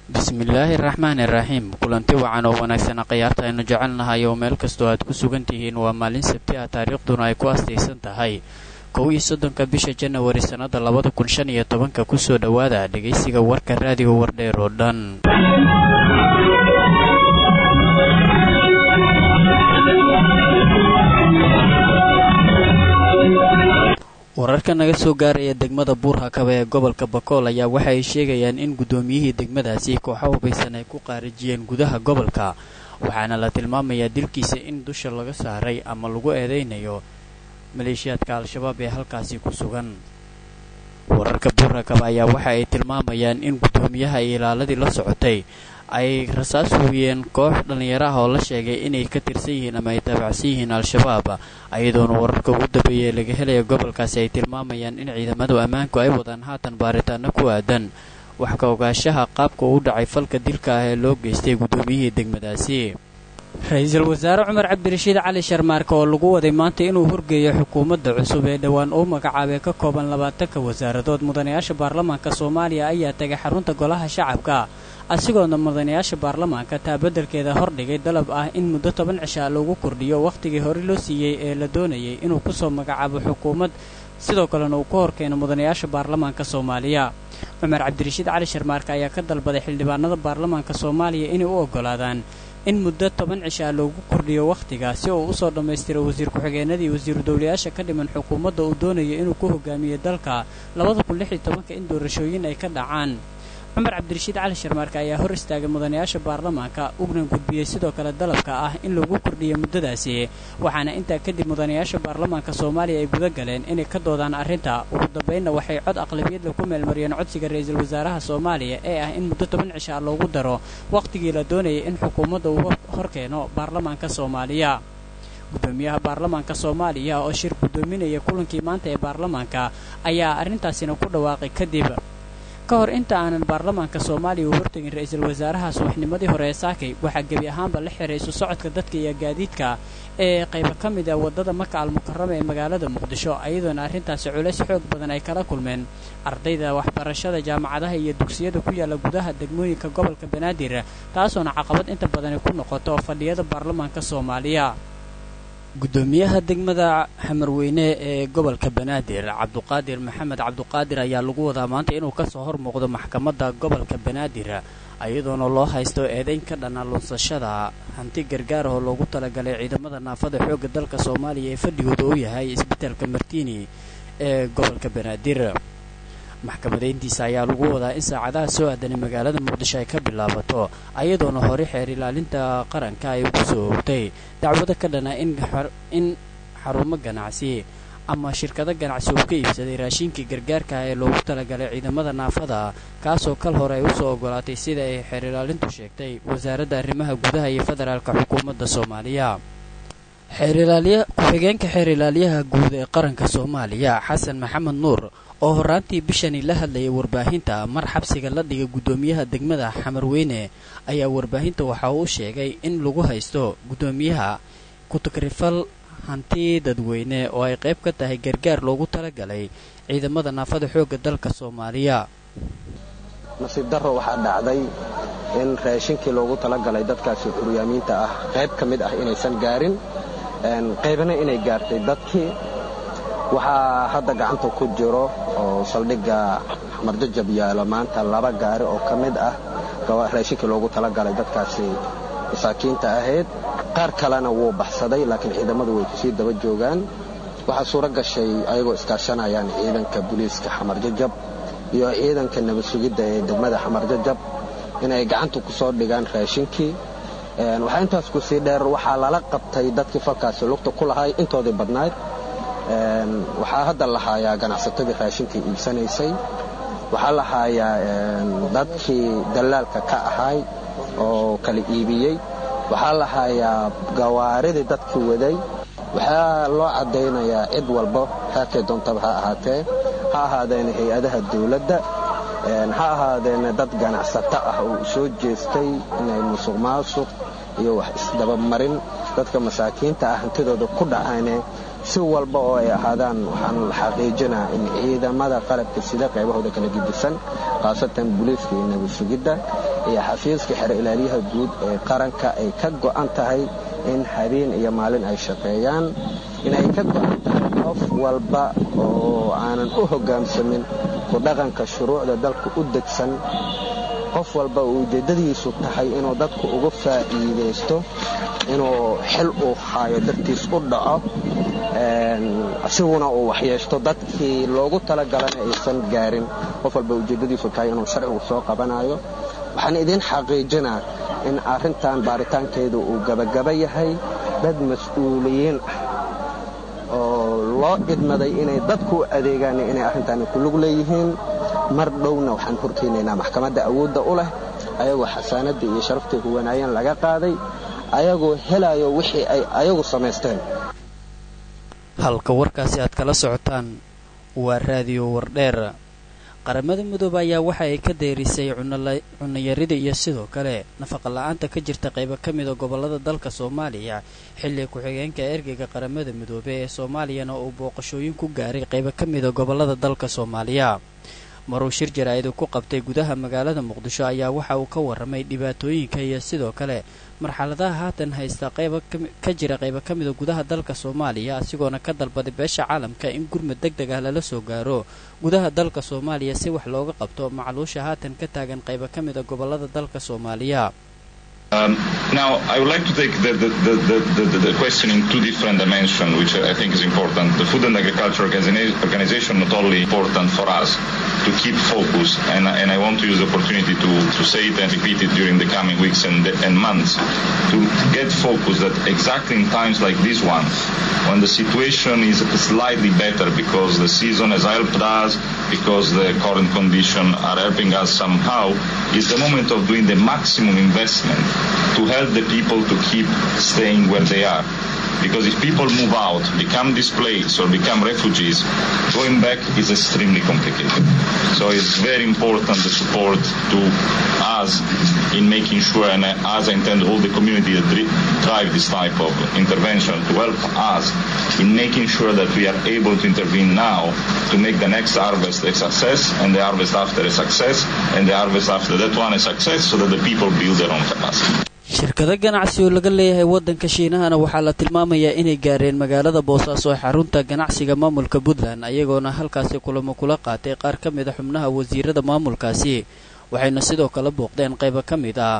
bismillaahi raxmaani raxiim kulanti wacan oo wanaagsan khiyaarta aynu jecelnahay oo meel kastoo aad ku sugan tihiin waa maalin sabti ah taariikhduna ay ku astaysan tahay kow iyo soddonka bisha janawari sannada labada kun shan iyo tobanka kusoo dhowaada dhegaysiga warka raadiga wardheer oo dhan wararka naga soo gaaraya degmada buurhakaba ee gobolka bakool ayaa waxa ay sheegayaan in guddoomiyihii degmadaasi kooxo hubaysan ay ku qaarijiyeen gudaha gobolka waxaana la tilmaamayaa dilkiisa in dusha laga saaray ama lagu eedaynayo maleeshiyaadka al-shabaab ee halkaasi ku sugan wararka buurhakaba ayaa waxa ay tilmaamayaan in guddoomiyaha iyo ilaaladii la socotay ay rasaas hubiyeen koox dhallinyaro ah oo la sheegay inay ka tirsan yihiin ama ay taabacsan yihiin al-shabaab ayadoona wararka ugu dambeeyay laga helaya gobolkaasi ay tilmaamayaan in ciidamadu ammaanku ay wadaan haatan baaritaano ku aadan wax ka ogaanshaha qaabka uu dhacay falka dilka ah ee loo geystay guddoomiyihii degmadaasi ra-iisul wasaare cumar cabdirashiid cali sharmaarka oo lagu waday maanta inuu horgeeyo xukuumadda cusub ee dhowaan uu magacaabay ka kooban labaatanka wasaaradood mudanayaasha baarlamaanka soomaaliya ayaa tegay xarunta golaha shacabka asigoona mudanayaasha baarlamaanka taa beddelkeeda hordhigay dalab ah in muddo toban cishaa loogu kordhiyo wakhtigii hore loo siiyey ee la doonayay inuu kusoo magacaabo xukuumad sidoo kalena uu ku horkeeno mudanayaasha baarlamaanka soomaaliya cumar cabdirashiid cali sharmaarka ayaa ka dalbaday xildhibaanada baarlamaanka soomaaliya inay u oggolaadaan in muddo toban cishaa loogu kordhiyo wakhtiga si uu usoo dhammaystiro wasiir ku-xigeenadii wasiiru dowlayaasha ka dhiman xukuumadda uu doonayo inuu ku hogaamiyo dalka labada kun lix iyo tobanka in doorashooyin ay ka dhacaan cumar cabdirashiid cali sharmaarka ayaa hor istaagay mudanayaasha baarlamaanka ugna gudbiyey sidoo kale dalabka ah in lagu kordhiyo muddadaasi waxaana intaa kadib mudanayaasha baarlamaanka soomaaliya ay guda galeen inay ka doodaan arrinta ugu dambaynna waxay cod aqlabiyadla ku meelmariyeen codsiga ra-iisul wasaaraha soomaaliya ee ah in muddo toban cishaa loogu daro wakhtigii la doonayay in xukuumadda uu horkeeno baarlamaanka soomaaliya gudoomiyaha baarlamaanka soomaaliya oo shir guddoominaya kulankii maanta ee baarlamaanka ayaa arrintaasina ku dhawaaqay kadib ka hor inta aanan baarlamaanka soomaaliya uu hortegin ra-iisul wasaaraha subaxnimadii hore ee saakay waxaa gebi ahaanba la xiray isu socodka dadka iyo gaadiidka ee qaybo ka mid ah waddada maka almukarama ee magaalada muqdisho ayadoona arrintaasi culays xoog badan ay kala kulmeen ardayda waxbarashada jaamacadaha iyo dugsiyada ku yaalla gudaha degmooyinka gobolka banaadir taasoona caqabad inta badani ku noqoto fadhiyada baarlamaanka soomaaliya guddoomiyaha degmada xamarweyne ee gobolka banaadir cabduqaadir maxamed cabduqaadir ayaa lagu wadaa maanta inuu kasoo hor muuqdo maxkamadda gobolka banaadir iyadoona loo haysto eedayn ka dhana lunsashada hanti gargaar oo loogu talagalay ciidamada naafada xoogga dalka soomaaliya ee fadhigooda uu yahay isbitaalka martiini ee gobolka banaadir maxkamadayntiisa ayaa lagu wadaa in saacadaha soo aadanay magaalada muqdisho ay ka bilaabato ayadoona hore xeer ilaalinta qaranka ay ugu soo oogtay dacwado ka dhana in xarumo ganacsi ama shirkado ganacsi uu ka iibsaday raashinkii gargaarka ah ee loogu talagalay ciidamada naafada kaasoo kal hore ay usoo ogolaatay sida ay xeer ilaalintu sheegtay wasaaradda arrimaha gudaha iyo federaalka xukuumadda soomaaliya ku-xigeenka xeer ilaaliyaha guud ee qaranka soomaaliya xasan maxamed nuur oo horaantii bishani la hadlayay warbaahinta mar xabsiga la dhigay guddoomiyaha degmada xamarweyne ayaa warbaahinta waxa uu sheegay in lagu haysto guddoomiyaha ku-takrifal hanti dadweyne oo ay qayb ka tahay gargaar loogu talagalay ciidamada naafada xoogga dalka soomaaliya nasiib darro waxaa dhacday in raashinkii loogu talagalay dadkaasi xuryaamiinta ah qayb ka mid ah inaysan gaarin qaybna inay gaartay dadkii waxaa hadda gacanta ku jiro oo saldhigga marjajab yaalo maanta laba gaari oo ka mid ah raashinkii loogu talagalay dadkaasi masaakiinta ahayd qaar kalena wuu baxsaday laakiin ciidamadu way kusii daba joogaan waxaa suuro gashay ayagoo iskaashanayaan ciidanka booliiska xamarjajab iyo ciidanka nabad sugidda ee degmada xamarjajab inay gacanta ku soo dhigaan raashinkii waxaa intaas ku sii dheer waxaa lala qabtay dadkii falkaasi lugta ku lahay intoodii badnayd waxaa hadda la haayaa ganacsatadii raashinkii iibsanaysay waxaa la haayaa dadkii dallaalka ka ahay oo kala iibiyey waxaa la haayaa gawaaridii dadkii waday waxaa loo caddaynayaa cid walba heerkay doontaba ha ahaatee ha ahaadeena hay-adaha dawladda ha ahaadeena dad ganacsato ah oo soo jeestay inay musuq maasuq iyo wax isdabamarin dadka masaakiinta ah hantidooda ku dhacaane si walba oo ay ahaadaan waxaan xaqiijinaa in ciidamada qalabka sida qaybahooda kala gedisan khaasatan buliiska iyo nabad sugidda iyo xafiiska xero ilaaliyaha guud ee qaranka ay ka go'an tahay in habeen iyo maalin ay shaqeeyaan inay ka go'an tahay qof walba oo aanan u hoggaamsamin ku dhaqanka shuruucda dalka u degsan qof walba uu ujeeddadiisu tahay inuu dadku uga faa'iidaysto inuu xil uu haayo dartiis u dhaco asiguna uu waxyeeshto dadkii loogu talagalana aysan gaarin qof walba ujeeddadiisu tahay inuu sharcigu soo qabanayo waxaan idiin xaqiijinaa in arrintan baaritaankeedu uu gabagaba yahay dad mas-uuliyiin ah oo loo idmaday inay dadku u adeegaan inay arrintaani ku lug leeyihiin mar dhowna waxaan horkeenaynaa maxkamadda awoodda u leh ayagoo xasaanadda iyo sharaftay huwanaayeen laga qaaday ayagoo helayo wixii ay ayagu samaysteen halka warkaasi aad kala socotaan waa raadiyo wardheer qaramada midoobe ayaa waxa ay ka deyrisay cunayarida iyo sidoo kale nafaqa la-aanta ka jirta qaybo ka mida gobollada dalka soomaaliya xilli ku-xigeenka ergeyga qaramada midoobe ee soomaaliyana uu booqashooyin ku gaaray qaybo ka mida gobollada dalka soomaaliya maruu shir jaraa'id ku qabtay gudaha magaalada muqdisho ayaa waxa uu ka warramay dhibaatooyinka iyo sidoo kale marxaladaha haatan haysta qayba ka jira qaybo ka mida gudaha dalka soomaaliya asigoona ka dalbaday beesha caalamka in gurmud deg deg ah lala soo gaaro gudaha dalka soomaaliya si wax looga qabto macluusha haatan ka taagan qaybo ka mida gobollada dalka soomaaliya Um, now, I would like to take the, the, the, the, the question in two different dimensions, which I think is important. The Food and Agriculture Organization not only important for us to keep focus, and, and I want to use the opportunity to, to say it and repeat it during the coming weeks and, and months, to get focus that exactly in times like this one, when the situation is slightly better because the season has helped us, because the current conditions are helping us somehow, is the moment of doing the maximum investment to help the people to keep staying where they are. Because if people move out, become displaced or become refugees, going back is extremely complicated. So it's very important the support to us in making sure, and as I intend all the community that drive this type of intervention to help us in making sure that we are able to intervene now to make the next harvest a success and the harvest after a success and the harvest after that one a success so that the people build their own capacity. shirkado ganacsi oo laga leeyahay waddanka shiinahana waxaa la tilmaamayaa inay gaareen magaalada boosaaso ee xarunta ganacsiga maamulka puntland ayagoona halkaasi kulamo kula qaatay qaar ka mid a xubnaha wasiirada maamulkaasi waxayna sidoo kale booqdeen qaybo ka mid ah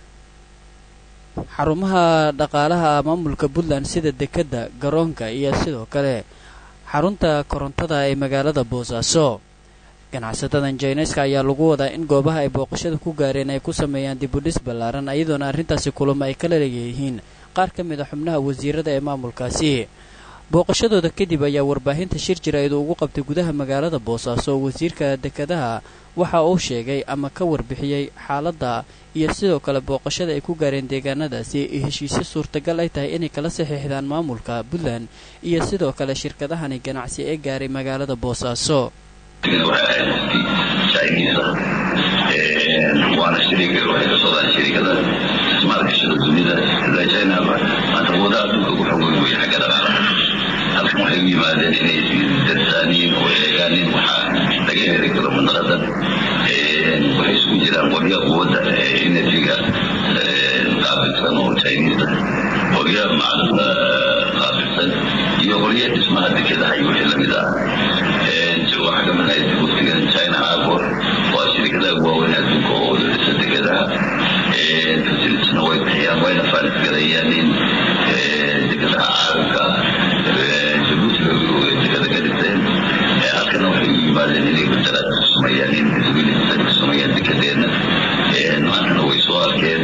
xarumaha dhaqaalaha maamulka puntland sida dekedda garoonka iyo sidoo kale xarunta korontada ee magaalada boosaaso ganacsatadan jaineska ayaa lagu wadaa in goobaha ay booqashada ku gaareen ay ku sameeyaan dibudhis ballaaran iyadoona arrintaasi kulamo ay kala leeyihiin qaar ka mid a xubnaha wasiirada ee maamulkaasi booqashadooda kadib ayaa warbaahinta shir jaraa'id ugu qabtay gudaha magaalada boosaaso wasiirka dekedaha waxa uu sheegay ama ka warbixiyey xaaladda iyo sidoo kale booqashada ay ku gaareen deegaanadaasi iyo heshiisyo suurtagal ay tahay inay kala saxiixdaan maamulka puntland iyo sidoo kale shirkadahani ganacsi ee gaaray magaalada boosaaso waana shariiga waxay ka socdaan shariikada ismaalgashada dunida sida china maanta wada adduunka ugu xoog weyn xagga dhaqaalaha halkan waxay u yimaadeen inay darsaaniin oo eegaanin waxaa laga heli karo mandaqadan waxay isugu jiraan qolya quwadda enerjiga qaabilsan oo chinisa qolya macdanta qaabilsan iyo qolya dhismaha dekedaha iyo wixii lamid ah waxaa ka mid ahayd waftigan china arbor waa shirkadaha waaweyn adduunka oo dhisa dekedaha facilitiesna way bixiyaan wayna faanisgalayaan in dekedaha caalamka jabuuti dekeda ka dhiseen halkana waxay u yimaadeen inay badalaad ku sameeyaan in visibility ku sameeyaan dekedeena maantana way soo arkeen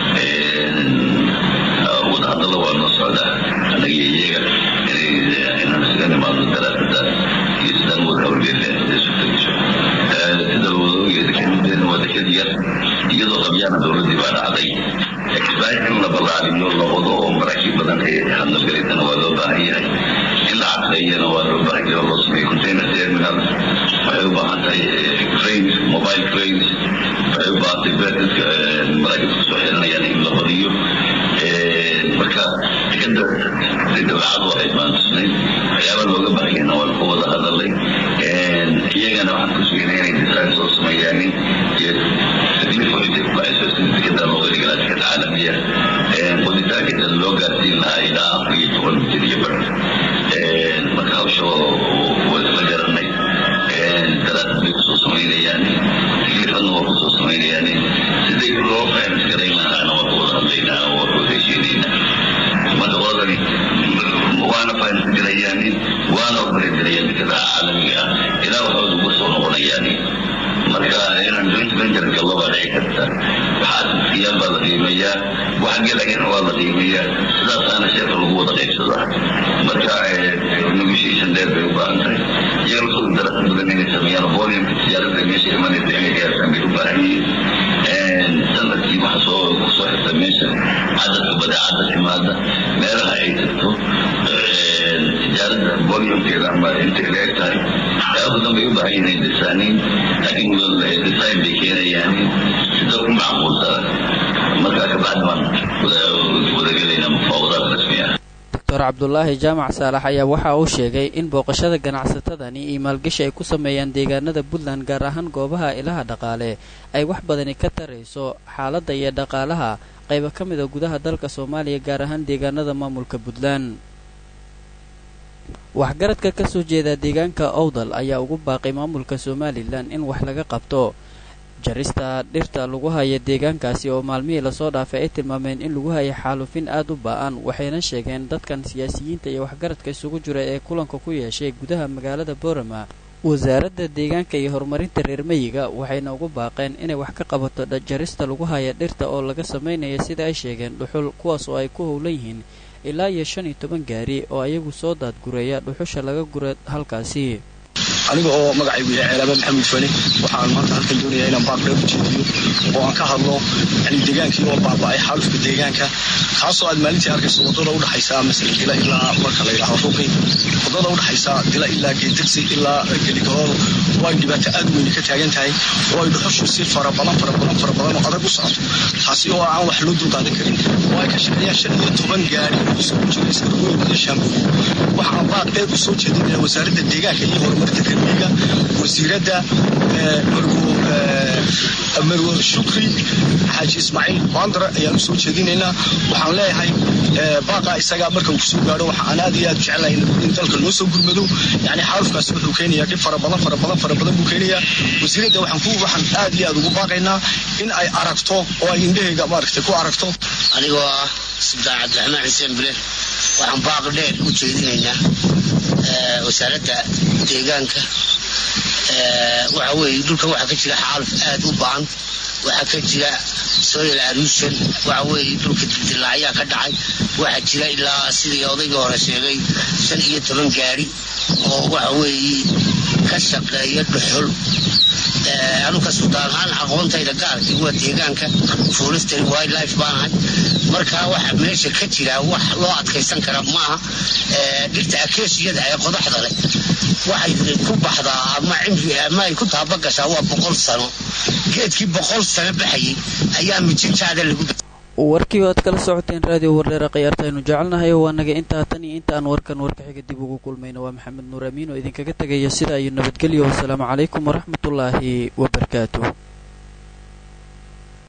wadahadalla waa noo socdaa annaga iyo iyaga inaan isaga nimaadno daraasadaas iyo sidaan wada hawlgeleen sida wadooga dekedeena waa deked yar iyadoo qabyaana dowladdii baa dhacday kibaahi in la ballaariyo la wado oo maraakiib badan ay hadlagalaysana waa loo baahan yahay in la caqleeyana waa loo baahan yahay oo loo sameeyo container terminal waxay u baahan tahay cranes mobile cranes waxay u baahan tahay beertaska maraakiibta kusoo xiranayaan in la badiyo marka dekeda dabeecadu waxay baan tusnay waxyaaba looga baahayana waan ku wada hadalay iyagana waxaan ku sugnay inay design soo sameeyaanin iyo taklif waxay ku baxayso sida tikada looga dhigaa tikada caalamiya qoditaanka loo gaarsiin lahaa ilaa afar iyo toban mitir iyo bar marka hawsha waa isla garanay daraasad bay kusoo samaynayaan taklifadna waa kusoo samaynayaan siday loo fahmis garayn lahaana waa ku wada hadlaynaa waa ku heshiinaynaa marka qoladani waana fahmis garayaan waana ogolaygarayaan tikadaha caalamiga ah ilaa waxooda uga soo noqonayaan marka inaan joint venture gallo baa dhici karta waxaa asasiyaal baa la qiimeeyaa wax gelagana waa la qiimeeyaa sidaasaana sheeka lagu wada qaybsadaa marka negotiation dheer bay u baahan tahay iyaga lasoo darasa badan inay sameeyaan volume tijaarada meesha imanaysa inay gaartaan bay u baahan yihiin sanadkii waxa soo kusoo xirta meesha cadadka badeecada timaada meelaha ay tagto tijaarada volumekeeda ama intay leeg tahay waxyaaba badan bay u baahan yihiin desaaniin laakiin design bay keenayaan sida ku macquulsada markaa kabacdi baan wadagelaynaa mufaawadaad rasmi ah doctor cabdulaahi jaamac saalax ayaa waxa uu sheegay in booqashada ganacsatadani iyo maalgashi ay ku sameeyaan deegaanada puntland gaar ahaan goobaha ilaha dhaqaale ay wax badani ka tarayso xaaladda iyo dhaqaalaha qayba ka mida gudaha dalka soomaaliya gaar ahaan deegaanada maamulka puntland waxgaradka ka soo jeeda deegaanka owdal ayaa ugu baaqay maamulka somalilan in wax laga qabto jarista dhirta lagu haya deegaankaasi oo maalmihii lasoo dhaafay ay tilmaameen in lagu haya xaalufin aad u ba-an waxayna sheegeen dadkan siyaasiyiinta iyo waxgaradka isugu jira ee kulanka ku yeeshay gudaha magaalada boorama wasaaradda deegaanka iyo horumarinta reer meyiga waxayna ugu baaqeen inay wax ka qabato jarista lagu haya dhirta oo laga samaynayo sida ay sheegeen dhuxul kuwaas oo ay ku howlan yihiin ilaa iyo shan iyo toban gaari oo ayagu soo daadgureeya dhuxusha laga gura halkaasi aniga oo magacaygu yahay ceelaaba maxamed fane waxaan maanta halkan doonayaa inaan baaq dheer u jeediyo oo aan ka hadlo yani deegaankii oo baaba'ay xaalufka deegaanka kaasoo aad maalintii arkayso waddada udhaxaysa masalan dila ilaa marka la yidhahdo ruqi waddada udhaxaysa dila ilaa geedirsi ilaa geligarool oo ay dhibaato aad weyne ka taagan tahay oo ay dhuxushu si fara badan fara badan fara badan oo adag u socoto taasi oo aan wax loo dulqaadan karin oo ay ka shaqeeyaan shan iyo toban gaari oo isugu jira iskargooyin iyo shaambuur waxaan baaq dheer u soo jeedinaya wasaaradda deegaanka iyo horumarinta karmiga wasiiradda marwo shukri xaaji ismaaciil baandare ayaan usoo jeedinaynaa waxaan leeyahay baaqa isagaa marka uu kusoo gaadho waxaan aad iyo aad u jeclahay in dalka loo soo gurmado yani xaalufkaasi wuxuu keenayaa dhib fara badan fara badan fara badan buu keenayaa wasiiradda waxaan ku waxaan aad iyo aad ugu baaqaynaa in ay aragto oo ay indhahayga maaragtay ku aragto anigoo ah subdaan cabdiraxmaan xuseen bile waxaan baaq dheer u jeedinaynaa wasaaradda deegaanka waxa weeye dhulkan waxaa ka jira xaaluf aad u ba'an waxaa ka jira soil arusion waxa weeye dhulka dildilaacyaa ka dhacay waxaa jira ilaa sidii odayga hore sheegay shan iyo toban gaari oo waxa weeye ka shaqeeya dhuxul anuka suldaanahaan aqoontayda gaarkii waa deegaanka forestry wildlife baanahay marka waxa meesha ka jira wax loo adkaysan kara maaha dhirta akeesiyada ee qodaxda leh waxay ku baxdaa ama cimri ama ay ku taabagashaa waa boqol sano geedkii boqol sano baxayay ayaa mijintaada lagu warkii aad kala socoteen raadiyo wardheera khiyaartaaynu jecelnahay waa naga intaa tan iyo intaan warkan warka xiga dib ugu kulmayna waa maxamed nuur amiin oo idinkaga tegaya sida iyo nabadgelyo wasalaamu calaykum waraxmatullaahi wabarakaatu